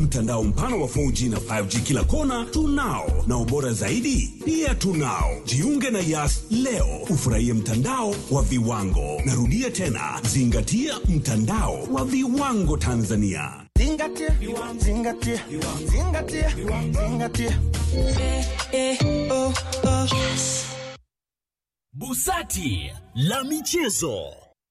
Mtandao mpana wa 4G na 5G kila kona tunao, na ubora zaidi pia tunao. Jiunge na Yas leo ufurahie mtandao wa viwango. Narudia tena, zingatia mtandao wa viwango Tanzania. Zingatia, zingatia, zingatia, zingatia. Busati la michezo.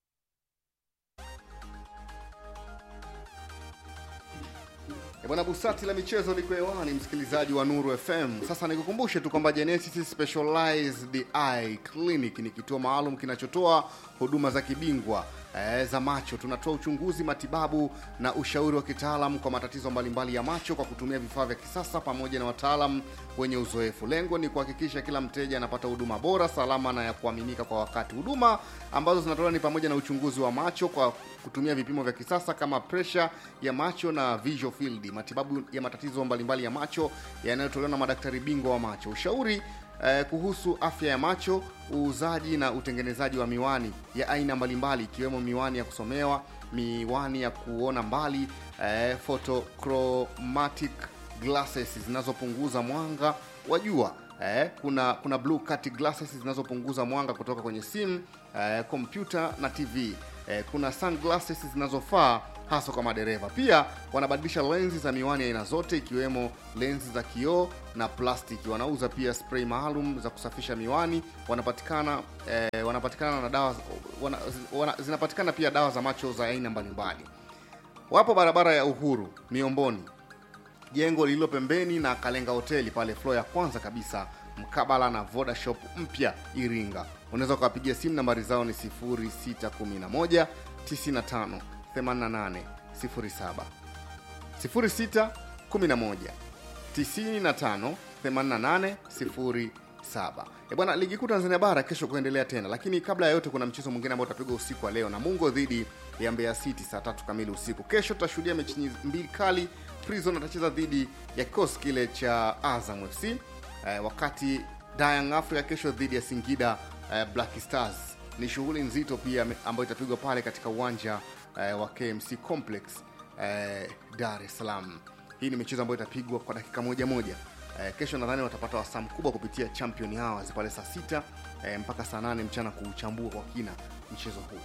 E Bwana Busati la michezo liko hewani, msikilizaji wa Nuru FM. Sasa nikukumbushe tu kwamba Genesis Specialized Eye Clinic ni kituo maalum kinachotoa huduma za kibingwa eh, za macho. Tunatoa uchunguzi, matibabu na ushauri wa kitaalamu kwa matatizo mbalimbali ya macho kwa kutumia vifaa vya kisasa pamoja na wataalam wenye uzoefu. Lengo ni kuhakikisha kila mteja anapata huduma bora, salama na ya kuaminika kwa wakati. Huduma ambazo zinatolewa ni pamoja na uchunguzi wa macho kwa kutumia vipimo vya kisasa kama presha ya macho na visual field, matibabu ya matatizo mbalimbali ya macho yanayotolewa na madaktari bingwa wa macho, ushauri eh, kuhusu afya ya macho, uuzaji na utengenezaji wa miwani ya aina mbalimbali ikiwemo miwani ya kusomewa, miwani ya kuona mbali, eh, photochromatic glasses zinazopunguza mwanga wa jua eh, kuna kuna blue cut glasses zinazopunguza mwanga kutoka kwenye simu eh, kompyuta na TV eh, kuna sunglasses zinazofaa hasa kwa madereva. Pia wanabadilisha lenzi za miwani aina zote ikiwemo lenzi za kioo na plastiki. Wanauza pia spray maalum za kusafisha miwani. Wanapatikana eh, wanapatikana na dawa wana, wana, zinapatikana pia dawa za macho za aina mbalimbali. Wapo barabara ya Uhuru Miomboni, jengo lililo pembeni na Kalenga hoteli pale floor ya kwanza kabisa mkabala na Voda Shop mpya Iringa. Unaweza ukawapigia simu, nambari zao ni 0611 95 88 07 0611 95 88 07. E bwana, ligi kuu Tanzania bara kesho kuendelea tena, lakini kabla ya yote kuna mchezo mwingine ambao utapigwa usiku wa leo, Namungo dhidi ya Mbeya City saa tatu kamili usiku. Kesho tutashuhudia mechi nyi- mbili kali. Prison atacheza dhidi ya kikosi kile cha Azam FC eh, wakati Young Africa kesho dhidi ya Singida eh, Black Stars. Ni shughuli nzito pia me- ambayo itapigwa pale katika uwanja eh, wa KMC Complex eh, Dar es Salaam. Hii ni michezo ambayo itapigwa kwa dakika moja moja. Eh, kesho nadhani watapata wasaa mkubwa kupitia Champion Hours pale saa sita eh, mpaka saa nane mchana kuuchambua kwa kina mchezo huu.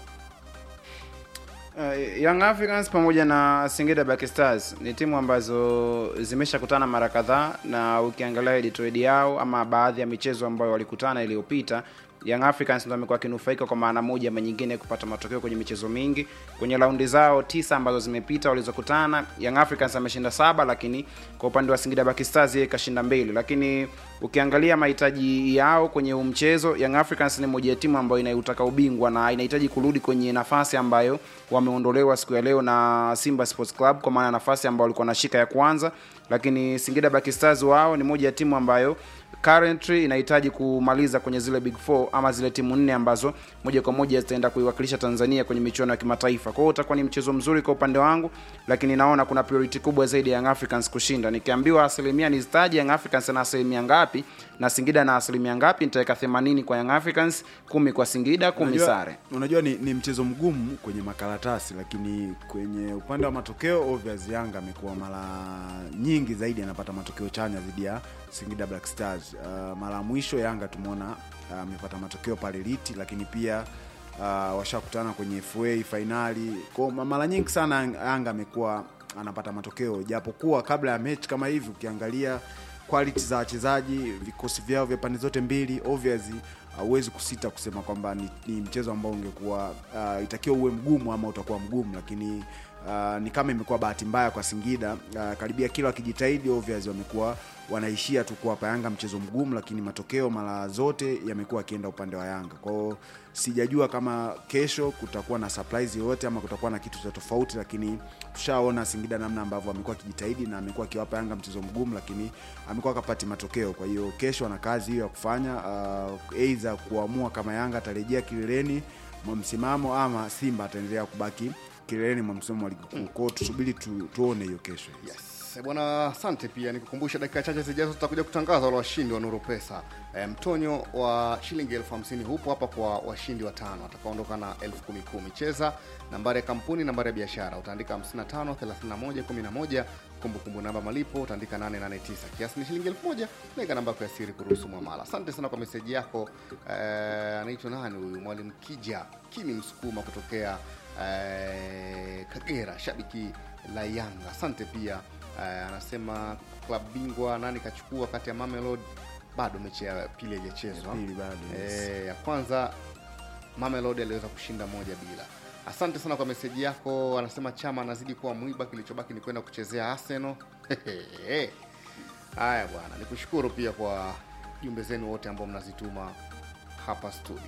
Uh, Young Africans pamoja na Singida Black Stars ni timu ambazo zimeshakutana mara kadhaa, na ukiangalia editoredi yao ama baadhi ya michezo ambayo walikutana iliyopita, Young Africans ndio amekuwa akinufaika kwa maana moja ama nyingine kupata matokeo kwenye michezo mingi. Kwenye raundi zao tisa ambazo zimepita walizokutana, Young Africans ameshinda saba, lakini kwa upande wa Singida Black Stars yeye kashinda mbili. Lakini ukiangalia mahitaji yao kwenye huu mchezo, Young Africans ni moja ya timu ambayo inautaka ubingwa na inahitaji kurudi kwenye nafasi ambayo wameondolewa siku ya leo na Simba Sports Club, kwa maana nafasi ambayo walikuwa wanashika ya kwanza. Lakini Singida Black Stars wao ni moja ya timu ambayo currently inahitaji kumaliza kwenye zile big four ama zile timu nne ambazo moja kwa moja zitaenda kuiwakilisha Tanzania kwenye michuano ya kimataifa. Kwa hiyo utakuwa ni mchezo mzuri kwa upande wangu, lakini naona kuna priority kubwa zaidi ya Young Africans kushinda. Nikiambiwa asilimia nizitaje Young Africans na asilimia ngapi na Singida na asilimia ngapi, nitaweka 80 kwa Young Africans, kumi kwa Singida, kumi Unajua- sare. Unajua ni, ni mchezo mgumu kwenye makaratasi, lakini kwenye upande wa matokeo obvious Yanga amekuwa mara nyingi zaidi anapata matokeo chanya dhidi ya Singida Black Stars. Uh, mara ya mwisho Yanga tumeona uh, amepata matokeo pale Liti, lakini pia uh, washakutana kwenye FA fainali. Kwa ma- mara nyingi sana Yanga amekuwa anapata matokeo, japokuwa kabla ya mechi kama hivi ukiangalia quality za wachezaji, vikosi vyao vya pande zote mbili obviously hauwezi kusita kusema kwamba ni, ni mchezo ambao ungekuwa uh, itakiwa uwe mgumu ama utakuwa mgumu, lakini uh, ni kama imekuwa bahati mbaya kwa Singida. Uh, karibia kila wakijitahidi obviously wamekuwa wanaishia tu kuwapa Yanga mchezo mgumu, lakini matokeo mara zote yamekuwa akienda upande wa Yanga. Kwa hiyo sijajua kama kesho kutakuwa na surprise yoyote ama kutakuwa na kitu cha tofauti, lakini tushaona Singida namna ambavyo amekuwa akijitahidi na amekuwa akiwapa Yanga mchezo mgumu, lakini amekuwa akapati matokeo. Kwa hiyo kesho ana kazi hiyo ya kufanya, uh, aidha kuamua kama Yanga atarejea kileleni mwa msimamo ama Simba ataendelea kubaki kileleni mwa msimamo wa ligi kuu. Kwa hiyo tusubiri tu, tuone hiyo kesho. Yes. Yes, bwana asante pia nikukumbusha dakika chache zijazo tutakuja kutangaza wale washindi wa Nuru Pesa. E, mtonyo wa shilingi elfu hamsini hupo hapa kwa washindi watano watakaondoka na elfu kumi kumi. Cheza nambari ya kampuni, nambari ya biashara utaandika 55 31 11 kumbukumbu namba malipo utaandika 889 kiasi ni shilingi elfu moja weka namba yako ya siri kuruhusu mwamala. Asante sana kwa meseji yako. Eh, anaitwa nani huyu? Mwalimu Kija Kimi Msukuma kutokea eh, Kagera, shabiki la Yanga. Asante pia eh, anasema klab bingwa nani kachukua kati ya Mamelodi, bado mechi ya pili haijachezwa. Pili bado, yes. Eh, ya kwanza Mamelodi aliweza kushinda moja bila. Asante sana kwa meseji yako. Anasema Chama anazidi kuwa mwiba, kilichobaki ni kwenda kuchezea Arsenal. Haya bwana, nikushukuru pia kwa jumbe zenu wote ambao mnazituma hapa studio.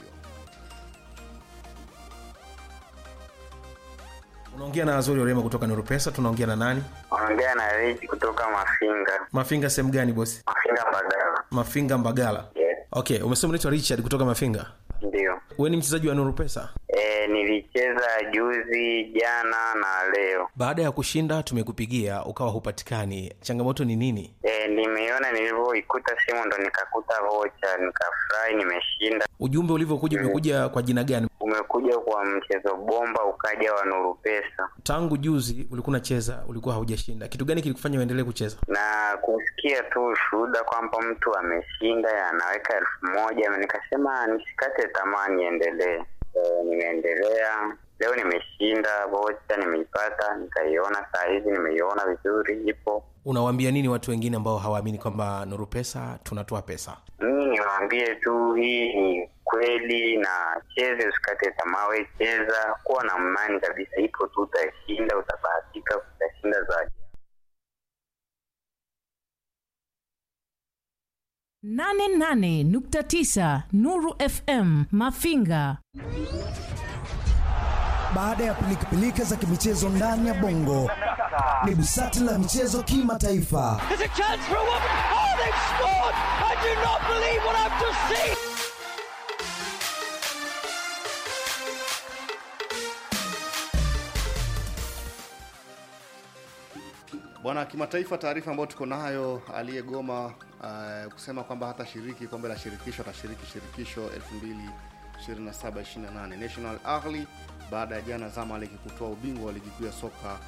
unaongea na azori orema kutoka nurupesa tunaongea na nani Ongea na Rich kutoka Mafinga. mafinga sehemu gani bosi Mafinga Mbagala. mafinga mbagala Yes, okay umesema unaitwa richard kutoka mafinga ndio. we ni mchezaji wa nurupesa E, nilicheza juzi, jana na leo. baada ya kushinda tumekupigia ukawa hupatikani changamoto ni nini E, nimeiona nilivyoikuta simu ndo nikakuta vocha, nikafurahi, nimeshinda. ujumbe ulivyokuja umekuja kwa jina gani Umekuja kwa mchezo bomba, ukaja wa Nuru Pesa tangu juzi ulikuwa unacheza ulikuwa haujashinda kitu gani kilikufanya uendelee kucheza na kusikia tu ushuhuda kwamba mtu ameshinda anaweka elfu moja nikasema nisikate tamaa, niendelee. E, nimeendelea leo, nimeshinda vocha, nimeipata, nikaiona saa hizi, nimeiona vizuri, ipo unawaambia nini watu wengine ambao hawaamini kwamba nuru pesa tunatoa pesa mimi niwaambie tu hii ni kweli na cheze usikate tamaa we cheza kuwa na imani kabisa ipo tu utashinda utabahatika utashinda zaidi nane nane nukta tisa Nuru FM Mafinga. Baada ya pilikapilika za kimichezo ndani ya bongo, ni busati la michezo kimataifa. Bwana kimataifa, taarifa ambayo tuko nayo, aliyegoma uh, kusema kwamba hatashiriki kombe la shirikisho atashiriki shirikisho 2027 28 National Ahli baada ya jana Zamalek kutoa ubingwa wa ligi kuu ya soka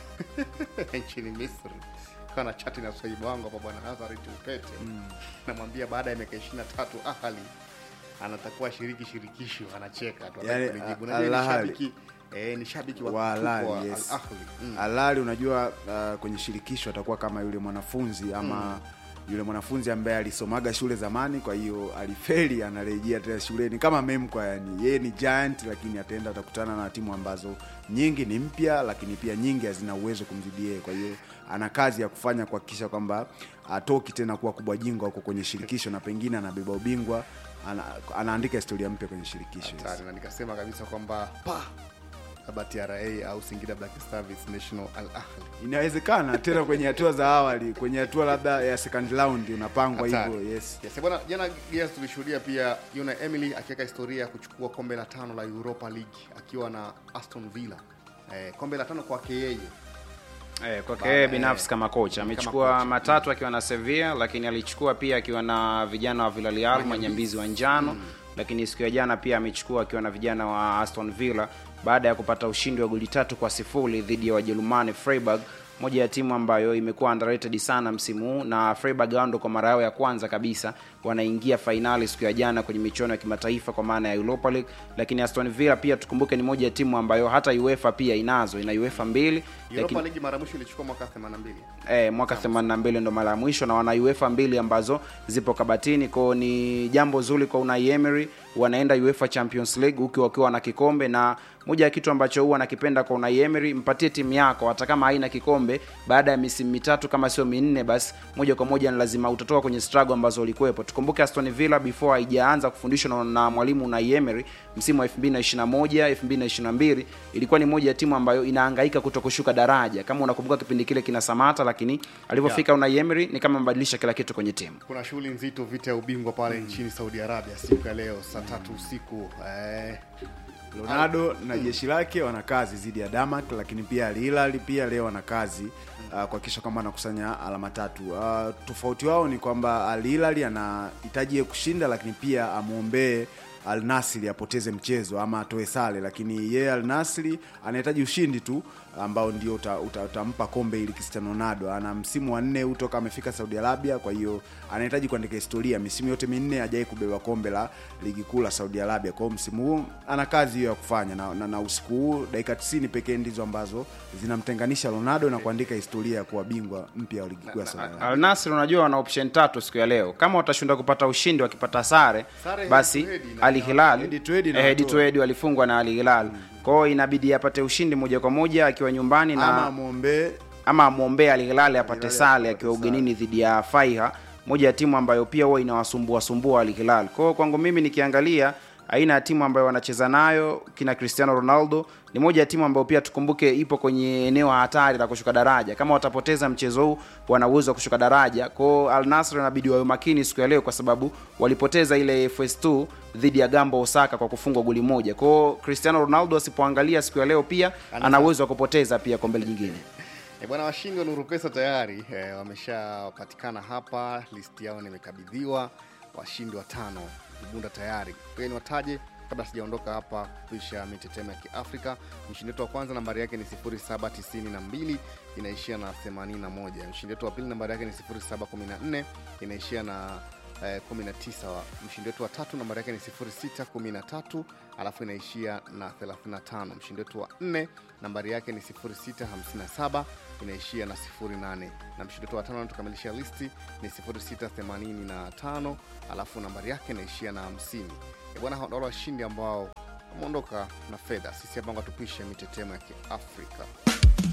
nchini Misri. Kana chati na sahibu wangu hapa bwana Nazari Tupete namwambia baada ya miaka 23 Ahli anatakuwa shiriki shirikisho, anacheka tu Yaani, hataki kulijibu. Al- Unajua ni Al Ahly. shabiki eh, ni shabiki wa wa mkubwa Al wa Ahly, yes. Al Ahly. Mm. Al Ahly unajua uh, kwenye shirikisho atakuwa kama yule mwanafunzi ama yule mwanafunzi ambaye alisomaga shule zamani kwa hiyo alifeli anarejea tena shuleni kama memkwa yani yeye ni giant lakini ataenda atakutana na timu ambazo nyingi ni mpya lakini pia nyingi hazina uwezo kumzidi yeye kwa hiyo ana kazi ya kufanya kuhakikisha kwamba atoki tena kuwa kubwa jingwa huko kwenye shirikisho na pengine anabeba ubingwa ana, anaandika historia mpya kwenye shirikisho yes. hatari na nikasema kabisa kwamba pa labda TRA au Singida Black Stars National Al Ahly inawezekana tena kwenye hatua za awali kwenye hatua labda ya second round unapangwa Hatari. hivyo yes Yes, bwana jana Gears tulishuhudia pia Una Emily akiweka historia ya kuchukua kombe la tano la Europa League akiwa na Aston Villa. Eh, kombe la tano kwake yeye. Eh, kwake Baada- yeye binafsi eh, kama kocha kama amechukua kocha. matatu akiwa na Sevilla, lakini alichukua pia akiwa na vijana wa Villarreal manyambizi wa njano lakini siku ya jana pia amechukua akiwa na vijana wa Aston Villa baada ya kupata ushindi wa goli tatu kwa sifuri dhidi ya Wajerumani Freiburg moja ya timu ambayo imekuwa underrated sana msimu huu na Freiburg wao ndo kwa mara yao ya kwanza kabisa wanaingia fainali siku ya jana kwenye michuano ya kimataifa kwa maana ya Europa League lakini Aston Villa pia tukumbuke ni moja ya timu ambayo hata UEFA pia inazo ina UEFA mbili Europa lakini- League mara mwisho ilichukua mwaka 82. eh, mwaka 82 ndo mara ya mwisho na wana UEFA mbili ambazo zipo kabatini kwao ni jambo zuri kwa Unai Emery wanaenda UEFA Champions League huku wakiwa na kikombe na moja ya kitu ambacho huwa nakipenda kwa Unai Emery mpatie timu yako hata kama haina kikombe baada ya misimu mitatu kama sio minne basi moja kwa moja ni lazima utatoka kwenye struggle ambazo ulikuwepo tukumbuke Aston Villa before haijaanza kufundishwa na, na mwalimu Unai Emery msimu wa 2021 2022 ilikuwa ni moja ya timu ambayo inahangaika kuto kushuka daraja kama unakumbuka kipindi kile kina Samata lakini alivyofika Unai Emery ni kama mbadilisha kila kitu kwenye timu Kuna shughuli nzito vita ya ubingwa pale nchini Saudi Arabia siku ya leo saa tatu usiku. Eh, Ronaldo na jeshi lake wana kazi dhidi ya Damak, lakini pia Al Hilal pia leo wana kazi uh, kuhakikisha kwamba anakusanya alama tatu. Uh, tofauti wao ni kwamba Al Hilal anahitaji yeye kushinda, lakini pia amwombee Al Nasri apoteze mchezo ama atoe sare, lakini yeye Al Nasri anahitaji ushindi tu ambao ndio utampa uta, utampa kombe ili Cristiano Ronaldo. Ana msimu wa nne huu toka amefika Saudi Arabia, kwa hiyo anahitaji kuandika historia. Misimu yote minne hajawahi kubeba kombe la ligi kuu la Saudi Arabia. Kwa hiyo msimu huu ana kazi hiyo ya kufanya na, na, na usiku huu dakika 90 pekee ndizo ambazo zinamtenganisha Ronaldo na kuandika historia ya kuwa bingwa mpya wa ligi kuu ya Saudi Arabia. Al Nassr unajua wana option tatu siku ya leo. Kama watashinda kupata ushindi wakipata sare, Sare basi head to head Al Hilal Head to head eh, head inawatoa. to head walifungwa na Al Hilal. Kwa hiyo inabidi apate ushindi moja kwa moja akiwa nyumbani na Ama amwombee ama amwombee Al Hilal apate Hilal sare apate akiwa sare. ugenini dhidi ya Faiha, moja ya timu ambayo pia huwa inawasumbua sumbua Al Hilal. Kwa hiyo kwangu mimi nikiangalia aina ya timu ambayo wanacheza nayo kina Cristiano Ronaldo ni moja ya timu ambayo pia tukumbuke ipo kwenye eneo hatari la kushuka daraja. Kama watapoteza mchezo huu, wana uwezo wa kushuka daraja. Kwa hiyo Al Nassr inabidi wawe makini siku ya leo, kwa sababu walipoteza ile FS2 dhidi ya Gamba Osaka kwa kufungwa goli moja. Kwa hiyo Cristiano Ronaldo asipoangalia siku ya leo, pia ana uwezo wa kupoteza pia kombe jingine. E bwana, washindi wa Nuru Pesa tayari e, wameshapatikana hapa, listi yao nimekabidhiwa, washindi watano Ibunda tayari. Kwa ni wataje kabla sijaondoka hapa kupisha mitetemo ya Kiafrika. Mshindi wetu wa kwanza nambari yake ni 0792 inaishia na 81. Mshindi wetu wa pili nambari yake ni 0714 inaishia na eh, 19. Mshindi wetu wa tatu nambari yake ni 0613 alafu inaishia na 35. Mshindi wetu wa nne nambari yake ni 0657 inaishia na 08, na mshindi wetu wa tano anatukamilishia listi ni 0685 alafu nambari yake inaishia na 50. E bwana, hao ndio washindi ambao wameondoka na fedha. Sisi hapa tupishe mitetemo ya Kiafrika.